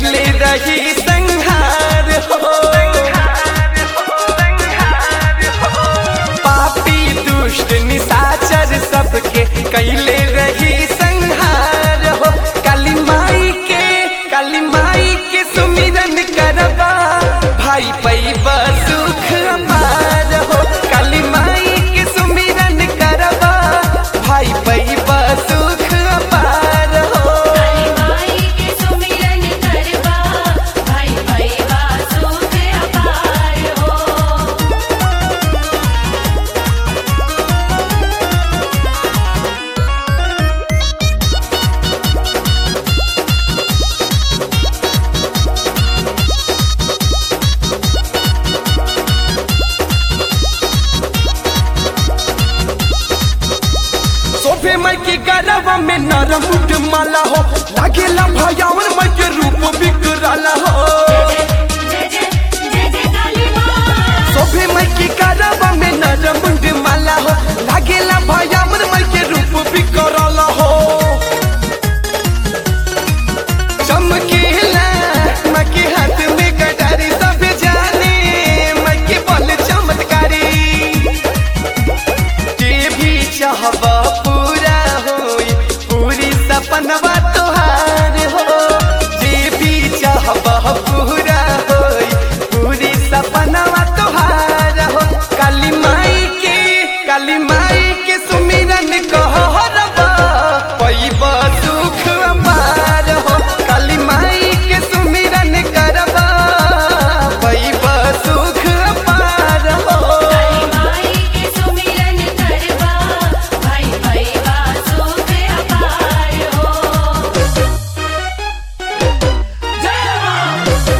कैले रही संहार हो पापी दुष्ट निशाचर सबके कैले रही संहार हो काली माई के काली माई के सुमिरन करबा भाई पैबा सुख अपार हो काली माई के सुमिरन करबा भाई पैबा सुख अपार हो काली माई के सुमिरन करबा भाई भैया सुख अपार हो सोफे माई के गरबा में नरम उठ माला हो लागेला भयावन माई के रूप बिकराला हो जय जय जय जय काली माँ सोफे माई के गरबा में नरम उठ माला हो लागेला भयावन माई के रूप बिकराला हो चमकेला माई के हाथ में कटारी सब जाने माई के बल चमत्कारी जे भी चाहबा पूरा होई पूरी सपनवा तोहार हो जे भी चाहबा पूरा होई पूरी सपनवा तोहार हो काली माई के काली माई के सुमिरन कहरबा पैबा सुख अपार हो काली माई के सुमिरन करबा पैबा सुख अपार हो काली माई के सुमिरन करबा भाई भैया सुख अपार हो जय माँ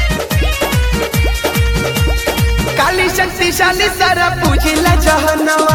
काली शक्तिशाली सारा पूजिला जहनवा